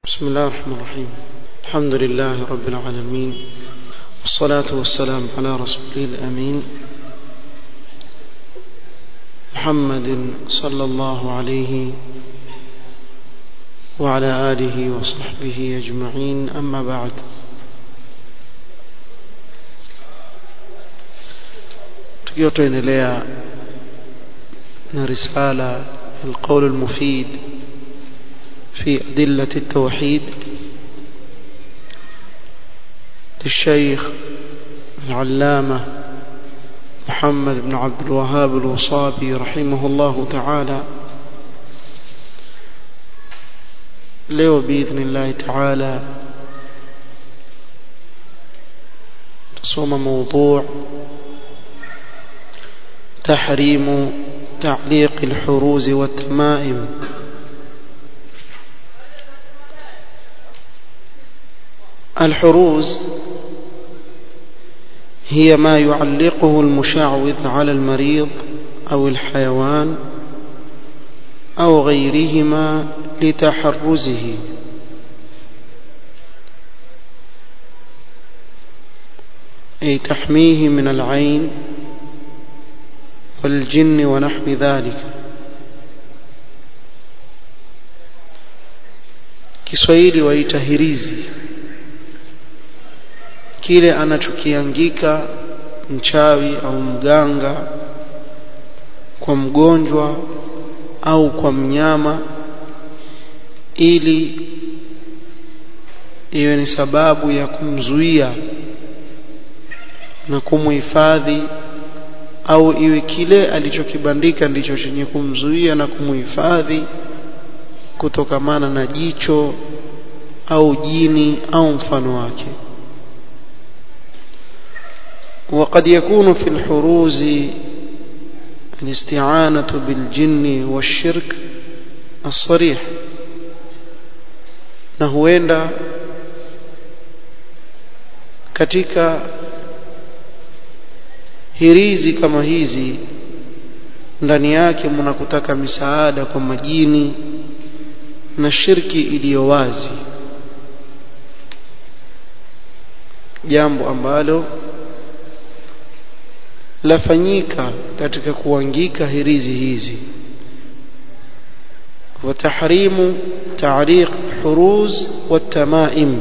بسم الله الرحمن الرحيم الحمد لله رب العالمين والصلاة والسلام على رسوله الأمين محمد صلى الله عليه وعلى آله وصحبه أجمعين أما بعد tukiwa tuendelea na risala القول المفيد في أدلة التوحيد للشيخ العلامة محمد بن عبد الوهاب الوصابي رحمه الله تعالى leo باذن الله تعالى تصوم موضوع تحريم تعليق الحروز والتمائم الحروز هي ما يعلقه المشعوذ على المريض أو الحيوان أو غيرهما لتحرزه أي تحميه من العين والجن ونحو ذلك Kiswahili waita hirizi kile anachokiangika mchawi au mganga kwa mgonjwa au kwa mnyama ili iwe ni sababu ya kumzuia na kumuhifadhi au iwe kile alichokibandika ndicho chenye kumzuia na kumuhifadhi kutokamana na jicho au jini au mfano wake وقد يكون في الحروز الاستعانة بالجن والشرك الصريح na huenda katika hirizi kama hizi ndani yake mnakutaka misaada kwa majini na shirki iliyo wazi jambo ambalo lafanyika katika kuangika hirizi hizi وتحريم تعريق الحروز والتمائم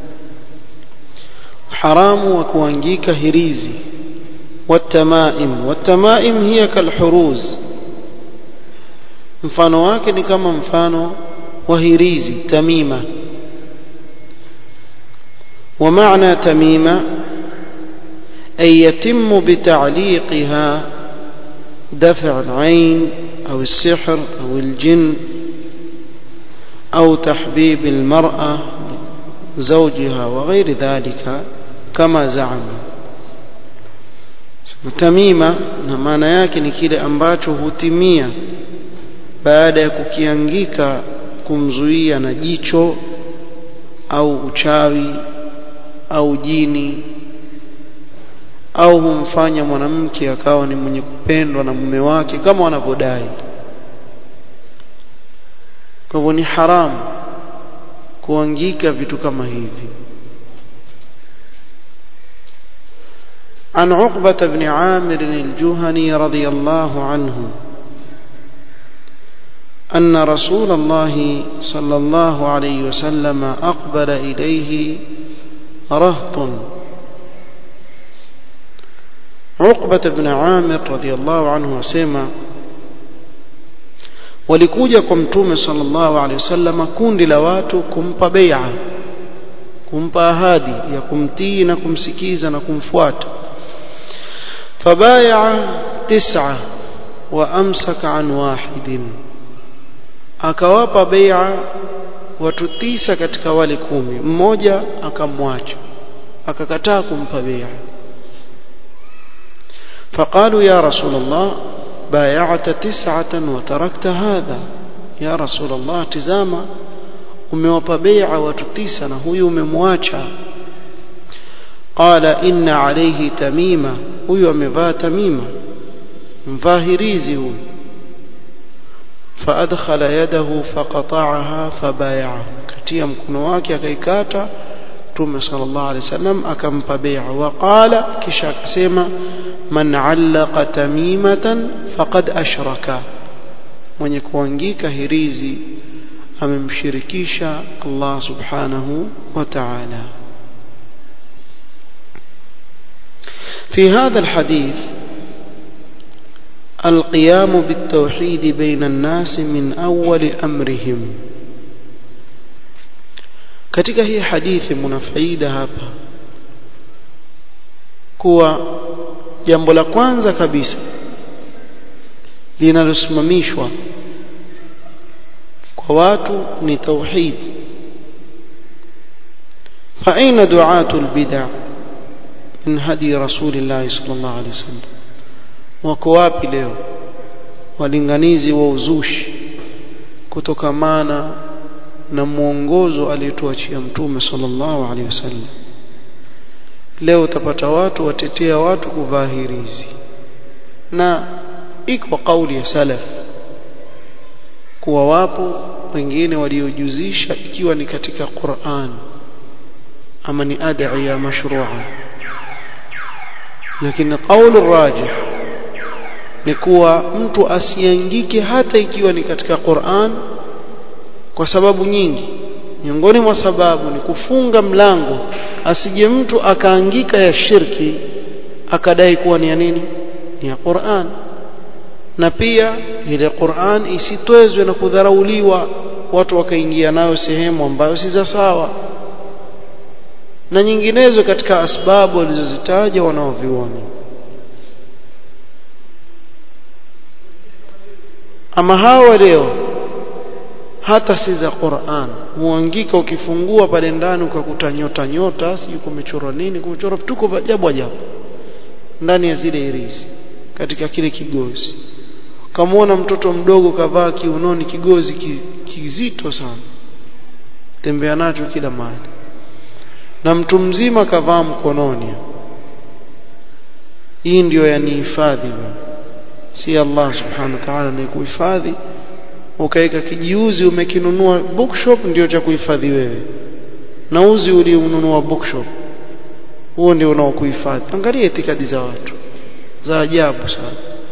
حرام وكوانجيك هريزي والتمائم والتمائم هي كالحروز mfano wake ni kama mfano wa hirizi tamima ومعنى تميمه أي يتم بتعليقها دفع العين أو السحر أو الجن أو تحبيب المرأة زوجها وغير ذلك كما زعم tamima na maana yake ni kile ambacho hutimia baada ya kukiangika kumzuia na jicho au uchawi au jini au humfanya mwanamke akawa ni mwenye kupendwa na mume wake kama wanavyodai kwa hivyo ni haramu kuangika vitu kama hivi عن عقبة بن عامر الجهني رضي الله عنه أن رسول الله صلى الله عليه وسلم أقبل إليه رهط Uqba ibn Amir radhiyallahu anhu wasema walikuja kwa mtume sallallahu alaihi wasallam kundi la watu kumpa bai'a kumpa ahadi ya kumtii na kumsikiza na kumfuata fabai'a tis'a wa amsaka an wahidin akawapa bai'a watu tisa katika wale kumi mmoja akamwacha akakataa kumpa bai'a فقالوا يا رسول الله بايعت تسعة وتركت هذا يا رسول الله تزاما umewapa bai'a watu tisa na huyu umemwacha qala inna alayhi tamima huyu amevaa tamima mvahirizi huyu فأدخل يده فقطعها فبايعه akatia mkono wake akaikata Mtume sallallahu alaihi wasallam akampa bai'a wa qala kisha akasema man allaqa tamimatan faqad ashraka mwenye kuangika hirizi amemshirikisha Allah subhanahu wa ta'ala في هذا الحديث القيام بالتوحيد بين الناس من أول أمرهم katika hii hadithi mna faida hapa kuwa jambo la kwanza kabisa linalosimamishwa kwa watu ni tauhid fa aina du'atul bid'ah min hadi rasulillah sallallahu alaihi wasallam wako wapi leo walinganizi wa uzushi kutokamana na mwongozo aliyotuachia mtume sallallahu alaihi wasallam leo utapata watu watetea watu kuvaa hirizi na iko kauli ya salaf kuwa wapo wengine waliojuzisha ikiwa ni katika Qur'an ama ni ad'iya mashru'a lakini kauli rajih ni kuwa mtu asiangike hata ikiwa ni katika Qur'an kwa sababu nyingi miongoni mwa sababu ni kufunga mlango asije mtu akaangika ya shirki akadai kuwa ni ya nini ni ya Qur'an na pia ile Qur'an isitwezwe na kudharauliwa watu wakaingia nayo sehemu ambayo si za sawa na nyinginezo katika asbabu walizozitaja wanaovioni ama hawa leo hata si za Qur'an muangika ukifungua pale ndani ukakuta nyota nyota sijui kumechorwa nini kumechorwa vituko vya ajabu ajabu ndani ya zile irisi katika kile kigozi kamwona mtoto mdogo kavaa kiunoni kigozi kizito sana tembea nacho kila mahali na mtu mzima kavaa mkononi hii ndio yanihifadhi si Allah subhanahu wa ta'ala ni kuhifadhi ukaweka kijiuzi umekinunua bookshop ndio cha kuhifadhi wewe na uzi ulionunua bookshop huo ndio unaokuhifadhi angalia itikadi za watu za ajabu sana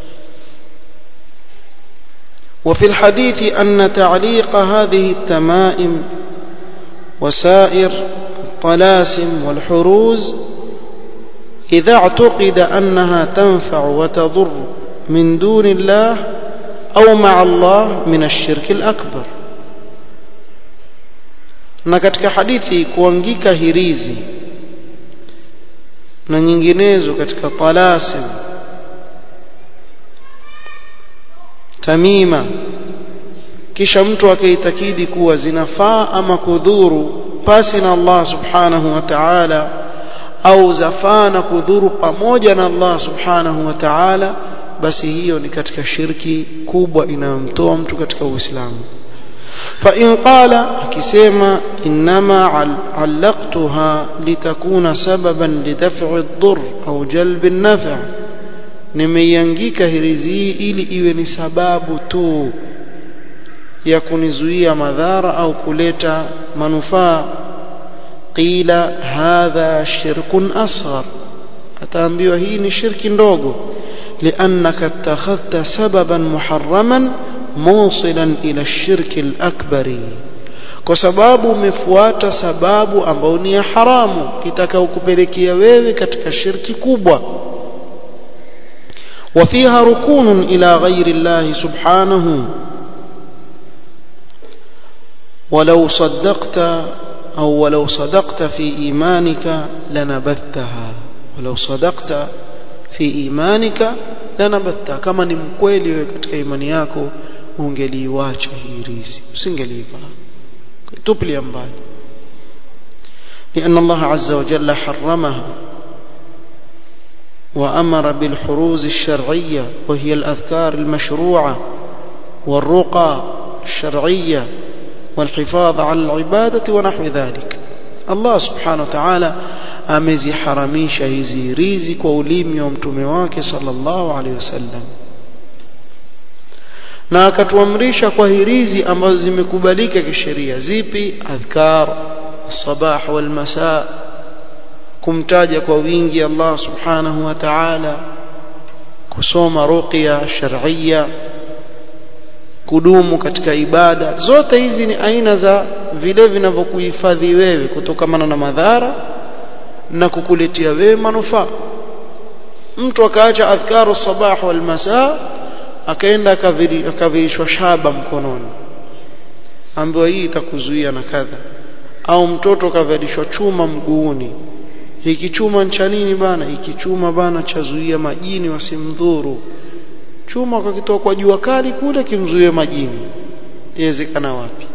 وفي الحديث أن تعليق هذه التمائم وسائر الطلاسم والحروز إذا اعتقد أنها تنفع وتضر من دون الله أو مع الله من الشرك الأكبر na katika hadithi kuangika hirizi na nyinginezo katika talasim tamima kisha mtu akaitakidi kuwa zinafaa ama kudhuru pasi na Allah subhanahu wa ta'ala au zafaa na kudhuru pamoja na Allah subhanahu wa ta'ala basi hiyo ni katika shirki kubwa inayomtoa mtu katika Uislamu fa in qala akisema inma allaqtuha litakuna sababan lidaf'i ad-durr au jalbi an-naf' nimeiangika hirizi hii ili iwe ni sababu tu ya kunizuia madhara au kuleta manufaa qila hadha shirkun asghar ataambiwa hii ni shirki ndogo لأنك اتخذت سببا محرما موصلا إلى الشرك الأكبر kwa sababu umefuata sababu ambayo ni ya haramu kitakaokupelekea wewe katika shirki kubwa وفيها ركون إلى غير الله سبحانه ولو صدقت أو ولو صدقت في إيمانك لنبذتها ولو صدقت في إيمانك لنبذتها كما ni mkweli wewe katika imani yako ungeliiacha hii riziki usingeliiva tupilia mbali لأن الله عز وجل حرمها وأمر بالحروز الشرعية وهي الأذكار المشروعة والرقى الشرعية والحفاظ على العبادة ونحو ذلك الله سبحانه وتعالى ameziharamisha hizi rizi kwa ulimi wa mtume wake sallallahu alaihi wasallam na akatuamrisha kwa hirizi ambazo zimekubalika kisheria zipi adhkar الصباح والمساء kumtaja kwa wingi Allah subhanahu wa ta'ala kusoma ruqya shar'iyya kudumu katika ibada zote hizi ni aina za vile vinavyokuhifadhi wewe kutokamana na madhara na kukuletea wewe manufaa mtu akaacha adhkaru sabah wal masaa akaenda akavirishwa shaba mkononi ambayo hii itakuzuia na kadha au mtoto kavalishwa chuma mguuni hiki chuma cha nini bana hiki chuma bana chazuia majini wasimdhuru chuma kakitoa kwa jua kali kule kimzuie majini inawezekana wapi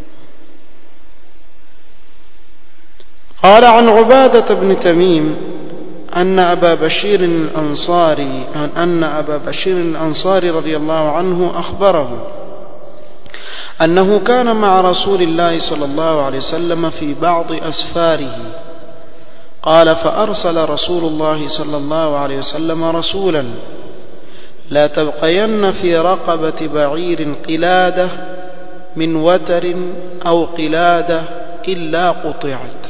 قال عن عبادة بن تميم أن أبا بشير الأنصاري أن أبا بشير الأنصاري رضي الله عنه أخبره أنه كان مع رسول الله صلى الله عليه وسلم في بعض أسفاره قال فأرسل رسول الله صلى الله عليه وسلم رسولا لا تبقين في رقبة بعير قلادة من وتر أو قلادة إلا قطعت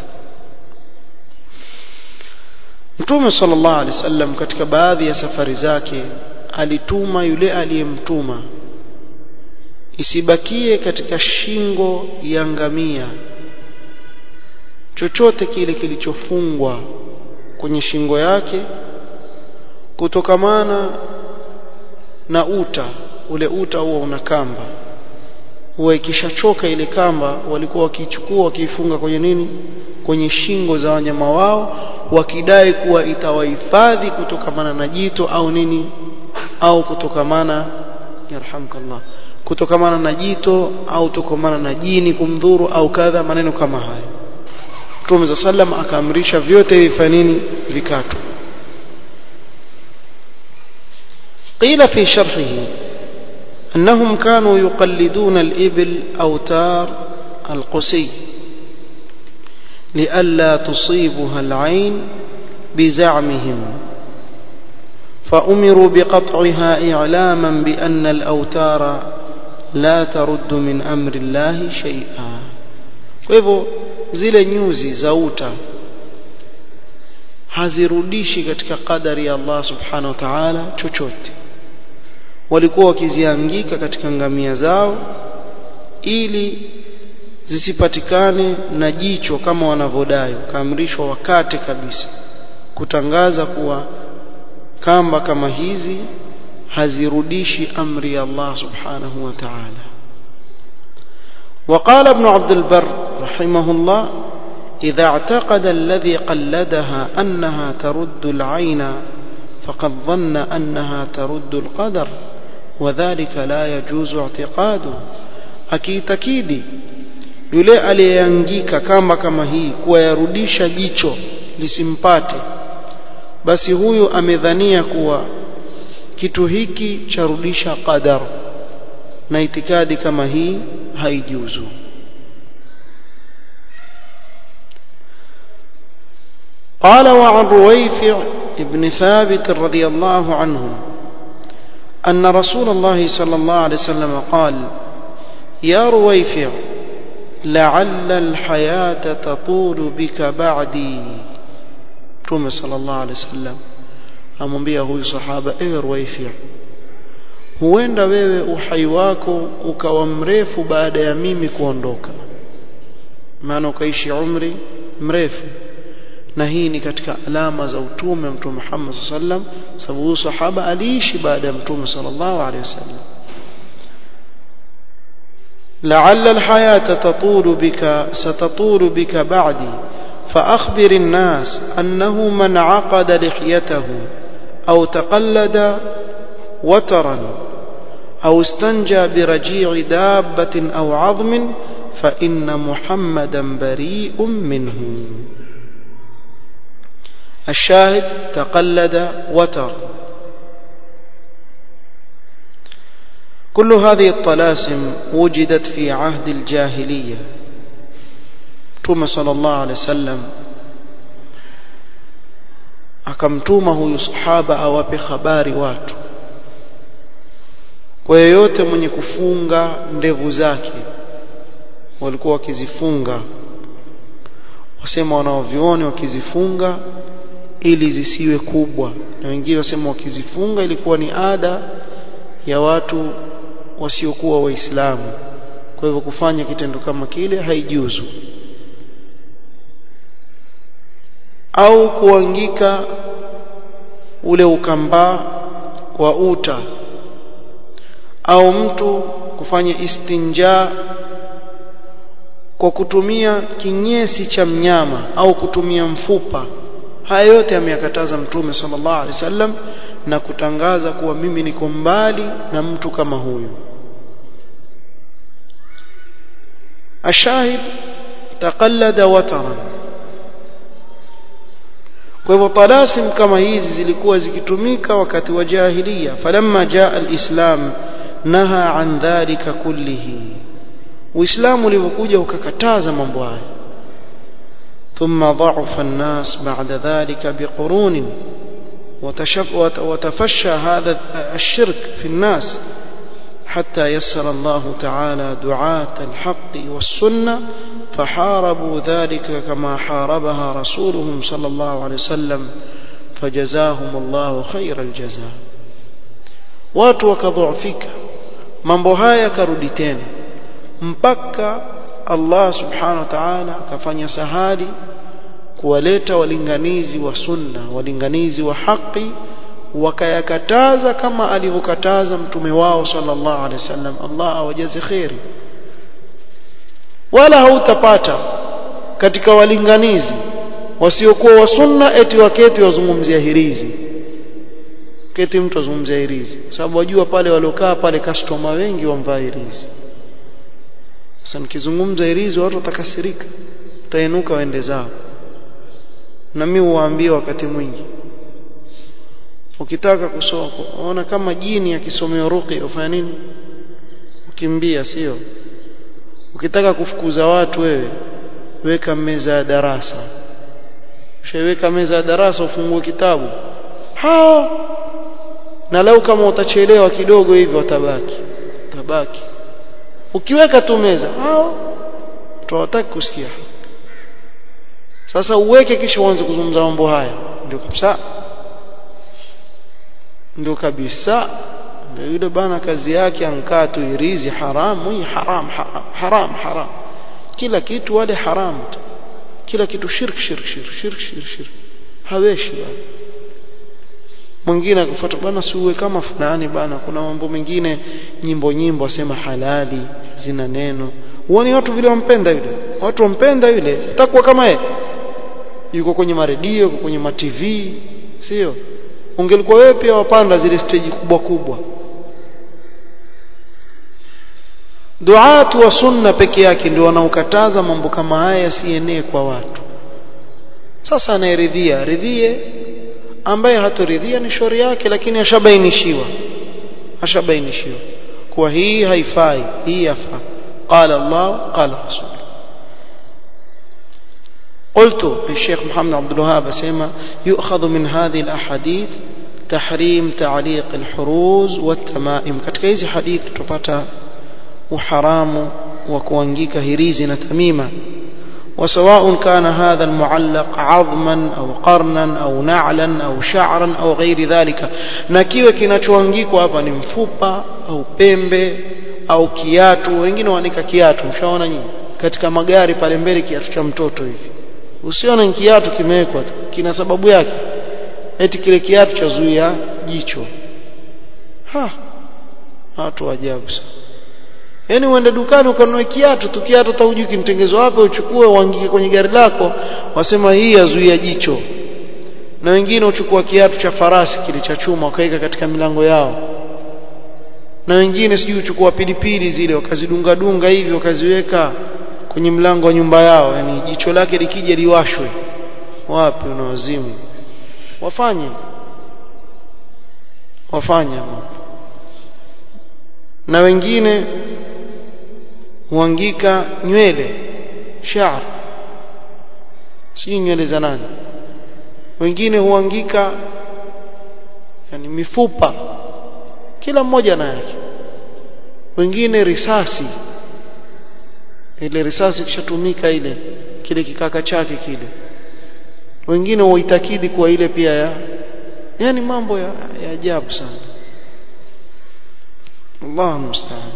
Mtume sallallahu alaihi wasallam katika baadhi ya safari zake alituma yule aliyemtuma isibakie katika shingo ya ngamia chochote kile kilichofungwa kwenye shingo yake kutokamana na uta ule uta huwa una kamba huwa ikishachoka ile kamba walikuwa wakichukua wakiifunga kwenye nini kwenye shingo za wanyama wao wakidai kuwa itawahifadhi kutokamana na jito au nini au kutokamana yarhamkallah kutokamana na jito au kutokamana na jini kumdhuru au kadha maneno kama haya Mtume za sallam akaamrisha vyote hivi nini vikatwe قيل في شرحه أنهم كانوا يقلدون الإبل أوتار القسي لئلا تصيبها العين بزعمهم فأمروا بقطعها إعلاما بأن الأوتار لا ترد من أمر الله شيئا فهو zile nyuzi za uta hazirudishi katika kadari ya Allah subhanahu wa ta'ala chochote walikuwa wakiziangika katika ngamia zao ili zisipatikane na jicho kama wanavyodai kaamrishwa wakate kabisa kutangaza kuwa kamba kama hizi hazirudishi amri ya Allah subhanahu wa ta'ala وقال ابن عبد البر رحمه الله إذا اعتقد الذي قلدها أنها ترد العين فقد ظن أنها ترد القدر وذلك لا يجوز اعتقاده akiitakidi yule aliyeangika kamba kama hii kuwayarudisha jicho lisimpate basi huyu amedhania kuwa kitu hiki charudisha qadar na itikadi kama hii haijuzu قال وعن رويفع ابن ثابت رضي الله عنه أن رسول الله صلى الله عليه وسلم قال يا رويفع لعل الحياة تطول بك بعدي توم صلى الله عليه وسلم amwambia huyu sahaba ewe Ruwaifi huenda wewe uhai wako ukawa mrefu baada ya mimi kuondoka maana ukaishi umri mrefu na hii ni katika alama za utume mtume Muhammad sallam sababu huyu sahaba aliishi baada ya mtume sallallahu alaihi wasallam لعل الحياة تطول بك ستطول بك بعدي فأخبر الناس أنه من عقد لحيته أو تقلد وترا أو استنجى برجيع دابة أو عظم فإن محمدا بريء منه الشاهد تقلد وتر كل هذه الطلاسم وجدت في عهد الجاهلية توم صلى الله عليه وسلم akamtuma huyu sahaba awape habari watu kwa yeyote mwenye kufunga ndevu zake walikuwa wakizifunga wasema wanaovioni wakizifunga ili zisiwe kubwa na wengine wasema wakizifunga ilikuwa ni ada ya watu wasiokuwa waislamu kwa hivyo kufanya kitendo kama kile haijuzu au kuangika ule ukambaa wa uta au mtu kufanya istinja kwa kutumia kinyesi cha mnyama au kutumia mfupa haya yote ameyakataza mtume sallallahu alaihi wasallam na kutangaza kuwa mimi niko mbali na mtu kama huyu ashahid taqallada wataran kwa hivyo talasim kama hizi zilikuwa zikitumika wakati wa jahiliya falamma jaa alislam naha an dhalika kullihi uislamu ulivyokuja ukakataza mambo haya ثم ضعف الناس بعد ذلك بقرون وتفشى هذا الشرك في الناس حتى يسر الله تعالى دعاة الحق والسنة فحاربوا ذلك كما حاربها رسولهم صلى الله عليه وسلم فجزاهم الله خير الجزاء watu wakadhoofika mambo haya yakarudi tena mpaka Allah subhanahu wa ta'ala akafanya sahali kuwaleta walinganizi wa sunna walinganizi wa haki wakayakataza kama alivyokataza mtume wao sallallahu alaihi wasallam Allah awajaze khairi wala hautapata katika walinganizi wasiokuwa wa sunna eti waketi wazungumzia hirizi keti mtu azungumzia hirizi sababu wajua pale waliokaa pale customer wengi wamvaa hirizi sasa nikizungumza hirizi watu watakasirika utainuka waende zao na mimi huwaambia wakati mwingi ukitaka kusoma ona kama jini akisomea ruqi ufanya nini ukimbia sio ukitaka kufukuza watu wewe weka meza ya darasa ushaiweka meza ya darasa ufungue kitabu hao na lau kama utachelewa kidogo hivi watabaki tabaki ukiweka tu meza hao tutawataki kusikia sasa uweke kisha uanze kuzungumza mambo haya ndio kabisa ndio kabisa ndio yule bana kazi yake ankaa tu irizi haramu hii haram haram haram haram kila kitu wale haram tu kila kitu shirk shirk shirk shirk shirk shirk haweshi bana mwingine akufuata bana siuwe kama fulani bana kuna mambo mengine nyimbo nyimbo asema halali zina neno uone watu vile wampenda yule watu wampenda yule utakuwa kama yeye yuko kwenye maredio yuko kwenye ma TV sio ungelikuwa wewe pia wapanda zile stage kubwa kubwa duatu wa sunna peke yake ndio wanaokataza mambo kama haya yasienee kwa watu sasa anayeridhia ridhie ambaye hatoridhia ni shauri yake lakini ashabainishiwa ashabainishiwa kuwa hii haifai hii yafaa qala Allah qala rasul قلت الشيخ محمد عبد الوهاب سيما يؤخذ من هذه الأحاديث تحريم تعليق الحروز والتمائم katika hizi hadithi tupata uharamu wa kuangika hirizi na tamima وسواء كان هذا المعلق عظما أو قرنا أو نعلا أو شعرا أو غير ذلك na kiwe kinachoangikwa hapa ni mfupa au pembe au kiatu wengine waanika kiatu mshaona nyinyi katika magari pale mbele kiatu cha mtoto hivi usione kiatu kimewekwa kina sababu yake eti kile kiatu cha zuia jicho ha watu ajabu sana Yaani uende dukani ukanunue kiatu tu kiatu hata hujui kimtengezo wapi uchukue uangike kwenye gari lako wasema hii yazuia jicho. Na wengine uchukua kiatu cha farasi kile cha chuma wakaika katika milango yao. Na wengine sijui uchukua pilipili zile wakazidunga dunga hivi wakaziweka kwenye mlango wa nyumba yao, yani jicho lake likija liwashwe. Wapi unawazimu? Wafanye. Wafanye na wengine huangika nywele sha'r si nywele za nani wengine huangika yani mifupa kila mmoja na yake wengine risasi ile risasi kishatumika ile kile kikaka chake kile wengine waitakidi kuwa ile pia ya yani mambo ya, ya ajabu sana Allah musta'an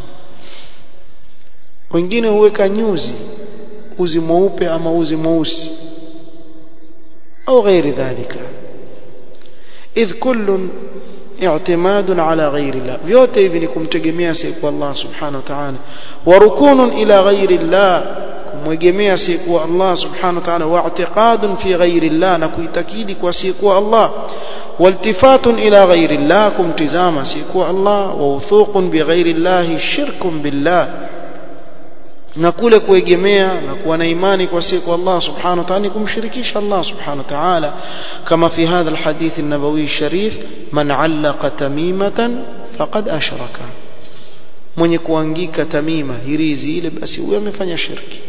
wengine huweka nyuzi uzi mweupe ama uzi mweusi au ghairi dhalika idh kullun i'timadun ala ghairi Allah vyote hivi ni kumtegemea siku Allah subhanahu wa ta'ala wa rukunun ila ghairi Allah kumwegemea siku Allah subhanahu wa ta'ala wa i'tiqadun fi ghairi Allah na kuitakidi kwa siku Allah والتفات إلى غير الله كمتزاما سيكو الله ووثوق بغير الله شرك بالله na kule kuegemea na kuwa na imani kwa siku Allah subhanahu wa ta'ala kumshirikisha Allah subhanahu wa ta'ala kama fi hadha alhadith an-nabawi sharif man 'allaqa tamimatan faqad ashraka mwenye kuangika tamima hirizi ile basi huyo amefanya shirki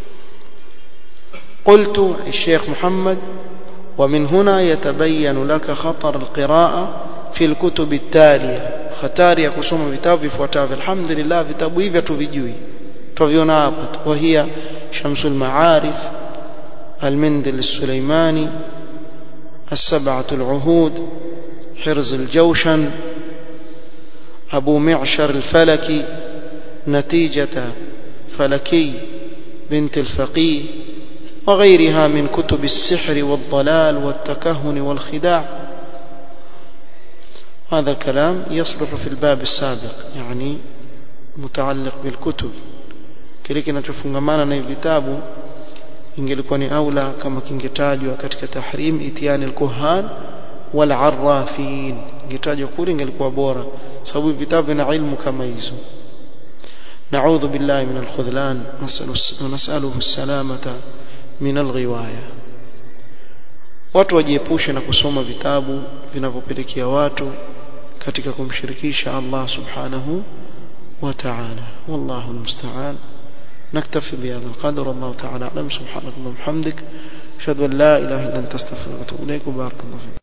قلت الشيخ محمد ومن هنا يتبين لك خطر القراءة في الكتب التالية خطار ya kusoma vitabu vifuatavyo alhamdulillah vitabu hivi tuvijui tuviona hapa وهي شمس المعارف المندل السليماني السبعة العهود حرز الجوشن أبو معشر الفلكي نتيجة فلكي بنت الفقيه وغيرها من كتب السحر والضلال والتكهن والخداع هذا الكلام يصلح في الباب السابق يعني متعلق بالكتب kile kinachofungamana na vitabu ingelikuwa ni aula kama kingetajwa katika tahrim itiani alkuhan wal arrafin ingetajwa kule ingelikuwa bora sababu vitabu vina ilmu kama hizo نعوذ بالله من الخذلان ونسأله السلامة من الغواية watu wajiepushe na kusoma vitabu vinavyopelekea watu katika kumshirikisha Allah subhanahu wa ta'ala wallahu almusta'an نكتفي بهذا القدر الله تعالى أعلم سبحانك اللهم وبحمدك أشهد أن لا إله إلا أنت أستغفرك وأتوب إليك وبارك الله فيك